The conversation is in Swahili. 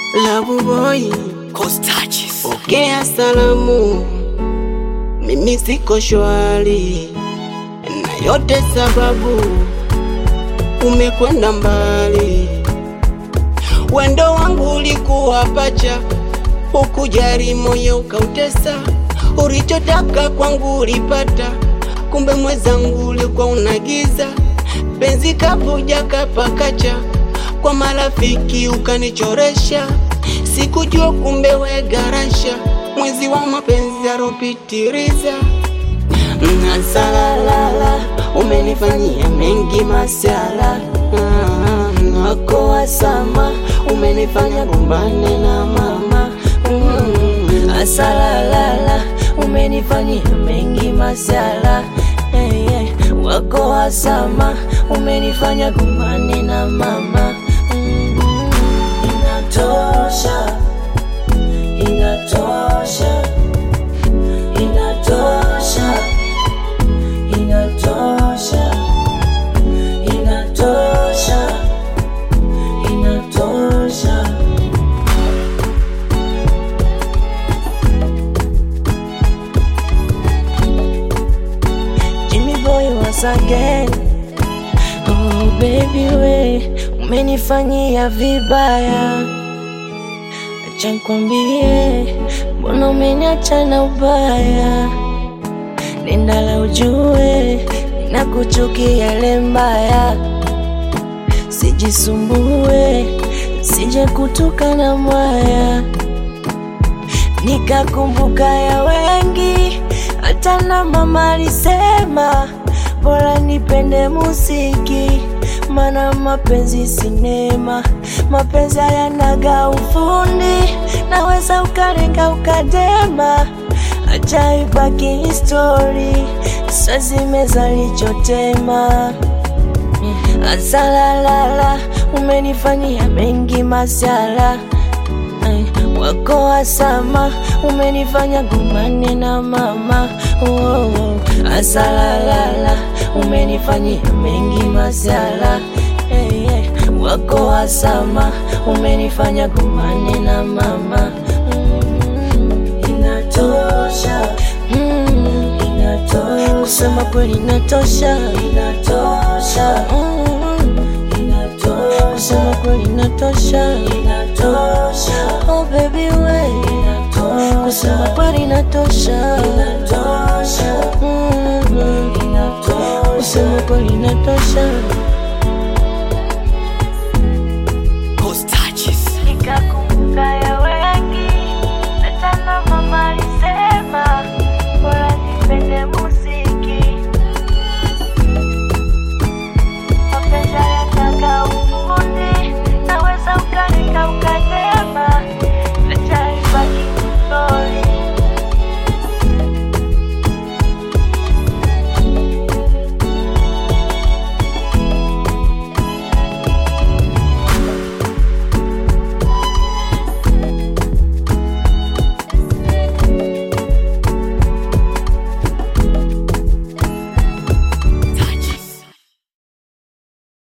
Love boy, Coast touches. pokea salamu, mimi siko shwari, na yote sababu umekwenda mbali. Wendo wangu ulikuwa pacha, ukujari moyo ukautesa, ulichotaka kwangu ulipata, kumbe mwezangu ulikuwa unagiza, penzi kavuja kapakacha, kwa marafiki ukanichoresha, sikujua kumbe we garasha, mwezi wa mapenzi aropitiriza Nasalala, umenifanyia mengi masala Ah, wako wasama, umenifanya gombane na mama Mm, Asalalala, umenifanyia mengi masala hey, hey. Wako wasama, umenifanya gumane na mama mm, Inatosha, inatosha, inatosha, inatosha, inatosha, inatosha. Jimmy boy once again. Oh baby we, umenifanyia vibaya. Acha nikwambie, mbona umeniacha na ubaya? Nenda la ujue, ninakuchukia ile mbaya. Sijisumbue, sije kutoka na mwaya nikakumbuka ya wengi, hata na mama alisema bora nipende muziki, mana mapenzi sinema, mapenzi hayanaga ufundi, naweza ukarenga ukadema, acha ibaki histori, sazimeza lichotema Asalalala, umenifanyia mengi masala Ay, wako wasama, umenifanya gumane na mama oh, oh. Asalalala, umenifanyia mengi masala hey, hey. Wako wasama, umenifanya gumane na mama mm, Inatosha, mm, inatosha Kusema kweli inatosha, inatosha mm, inatosha Kusema kweli inatosha, inatosha Oh baby we, inatosha Kusema kweli inatosha, inatosha mm, inatosha Kusema kweli inatosha